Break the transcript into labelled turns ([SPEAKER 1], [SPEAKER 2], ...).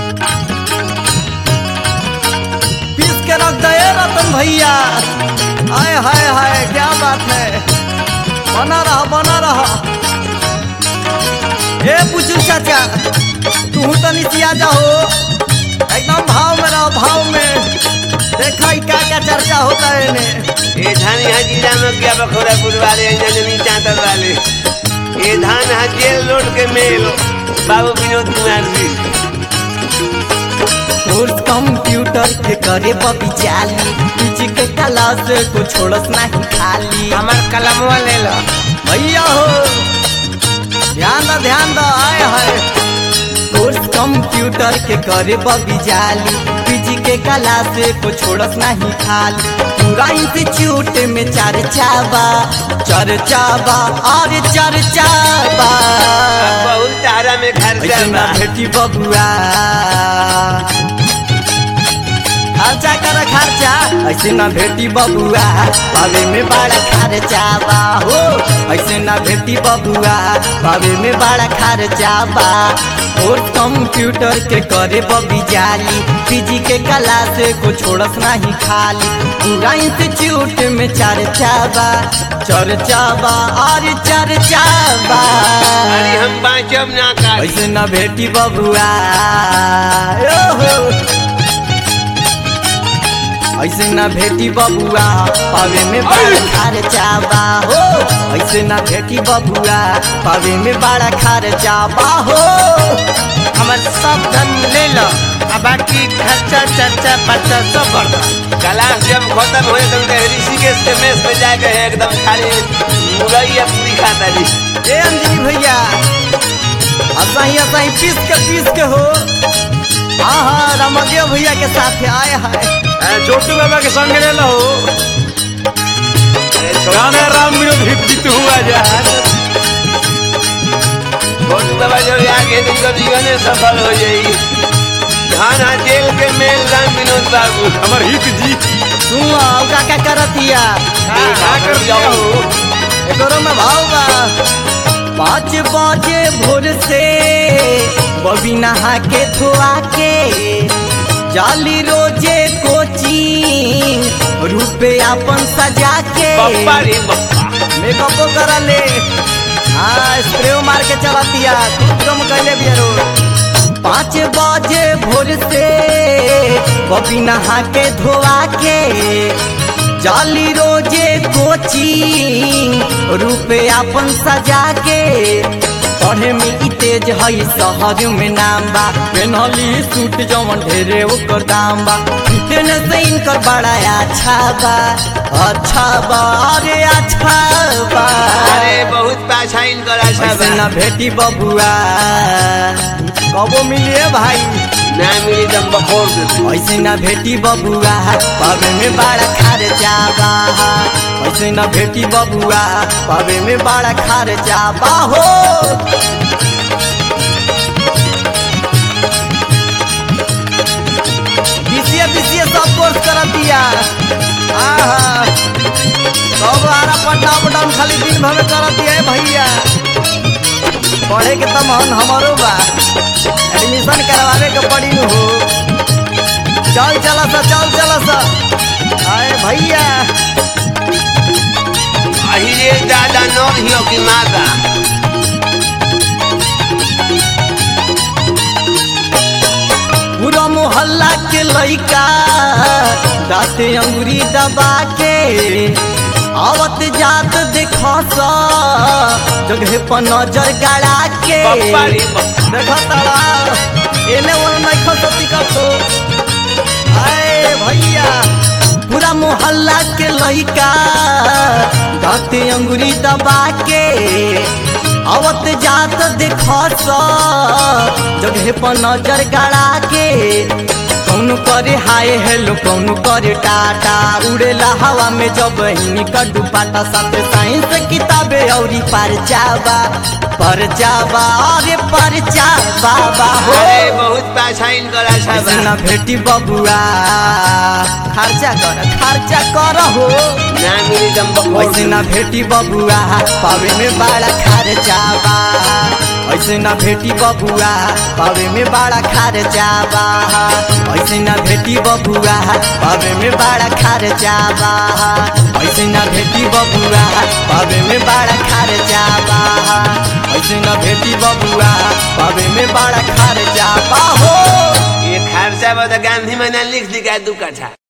[SPEAKER 1] पीस के रख दे रतन भैया हाय हाय हाय क्या बात है बना रहा बना रहा ए बुजुर्ग चाचा तू तनी सिया जाओ एकदम भाव में रहो भाव में देखा ही क्या क्या चर्चा होता है इन्हें
[SPEAKER 2] ये धान यहाँ जिला में क्या बखोरापुर वाले हैं जमीन चांतर वाले ये धान यहाँ जेल रोड के मेल बाबू विनोद कुमार जी
[SPEAKER 1] कोर्स कंप्यूटर के करे बबी जाली पीछे के क्लास को छोड़स नहीं खाली
[SPEAKER 2] हमार कलमवा ले लो
[SPEAKER 1] भैया हो ध्यान दो ध्यान दो आए हाय कोर्स कंप्यूटर के करे बबी जाली पीजी के क्लास को छोड़स नहीं खाली पूरा इंस्टीट्यूट में चर्चा बा चर्चा बा और चर्चा बा
[SPEAKER 2] बहुत तारा में खर्चा
[SPEAKER 1] ऐसे ना
[SPEAKER 2] बा
[SPEAKER 1] भेटी बबुआ खर्चा कर खर्चा ऐसे ना भेटी बबुआ पावे में बड़ा खर्चा बा हो ऐसे ना भेटी बबुआ पावे में बड़ा खर्चा बा और कंप्यूटर के करे बबी जाली पीजी के कला से को छोड़स नहीं खाली पूरा इंस्टीट्यूट में चर्चा बा चर्चा बा और चर्चा बा
[SPEAKER 2] अरे हम बाँचब ना का
[SPEAKER 1] ऐसे न भेटी बबुआ ओहो। ऐसे न भेटी बबुआ पावे में बड़ा खर्चा बा हो ऐसे न भेटी बबुआ पावे में बड़ा खर्चा बा हो
[SPEAKER 2] हमार सब धन ले लो अब बाकी खर्चा चर्चा पर्चा सब बढ़ क्लास जब खत्म हो एकदम ऋषिकेश के मेस में जाके एकदम खाली मुरैया पूरी खाता जी
[SPEAKER 1] ए अंजलि भैया असाही असाही पीस के पीस के हो हाँ हाँ रामदेव भैया के साथ आए हाय
[SPEAKER 3] छोटू बाबा के संग ले लो गाना राम विनोद हिट जीत हुआ जा
[SPEAKER 2] छोटू बाबा जब आगे तुमको जीवन सफल हो जाएगी धान हाँ जेल के मेल राम विनोद बाबू
[SPEAKER 3] हमार हिट जी
[SPEAKER 1] सुन लो अब का क्या करतिया
[SPEAKER 3] का कर दिया हो
[SPEAKER 1] एकरो में भाव बा पाँच बजे भोर से बबी नहा के धोआ के जाली रोजे कोचिंग रूपे अपन सजा के
[SPEAKER 2] बप्पा रे बप्पा
[SPEAKER 1] मेकअपो करा ले हाँ स्प्रे मार के चलातिया खूब कम कैले भी रो पाँच बजे भोर से बबी नहा के धोआ के जाली रोजे कोचिंग रूपे अपन सजा के पढ़े में ई तेज हई शहर में नाम बा पेनहली सूट जवन ढेरे ओकर दाम बा फिटनेस इनकर बड़ा अच्छा बा अच्छा बा अरे अच्छा बा
[SPEAKER 2] अरे बहुत पाछा इनकर आशा
[SPEAKER 1] ऐसे
[SPEAKER 2] बा
[SPEAKER 1] ना भेटी बबुआ कबो मिलिए भाई
[SPEAKER 2] ना मिली दम बखोर दे तू।
[SPEAKER 1] ऐसे ना भेटी बबुआ पावे में बड़ा खर्चा बा ऐसे ना भेटी बबुआ पावे में बड़ा खर्चा बा हो बीसीए बीसीए सब कोर्स कर दिया आहा सब आरा पट्टा पटाम खाली दिन भर में कर दिया है भैया पढ़े के तो मन हमारो बा एडमिशन करवावे के पड़ी नु हो चल चला सा चल चला सा आए भैया
[SPEAKER 2] अहिरे दादा नौ हियो की माता
[SPEAKER 1] पूरा मोहल्ला के लइका दाते अंगुरी दबा के आवत जात देखो सा जगह पर नजर गड़ा के
[SPEAKER 2] बप्पा रे बप्पा
[SPEAKER 1] देखो तारा एने ओने नहीं खसती कतो आए भैया पूरा मोहल्ला के लइका दाते अंगुरी दबा के आवत जात देखो सा जगह पर नजर गड़ा के कौन करे हाय हेलो कौन करे टाटा उड़ेला हवा में जब हिनी कड्डू पाटा साथे साइंस किताबे औरी पर जावा पर जावा अरे पर जावा हो
[SPEAKER 2] अरे बहुत पाछा इनकर आशा
[SPEAKER 1] ऐसे
[SPEAKER 2] बा
[SPEAKER 1] ना भेटी बबुआ खर्चा कर खर्चा कर हो
[SPEAKER 2] ना मिली दम बखोर
[SPEAKER 1] ऐसे ना भेटी बबुआ पावे में बड़ा खर्चा बा ऐसे ना भेटी बबुआ पावे में बड़ा खार जाबा ऐसे ना भेटी बबुआ पावे में बड़ा खार जाबा ऐसे ना भेटी बबुआ पावे में बड़ा खार जाबा ऐसे ना भेटी बबुआ पावे में बड़ा खार जाबा हो
[SPEAKER 2] ये खर्चा बता गांधी मैंने लिख दी का दू कट्ठा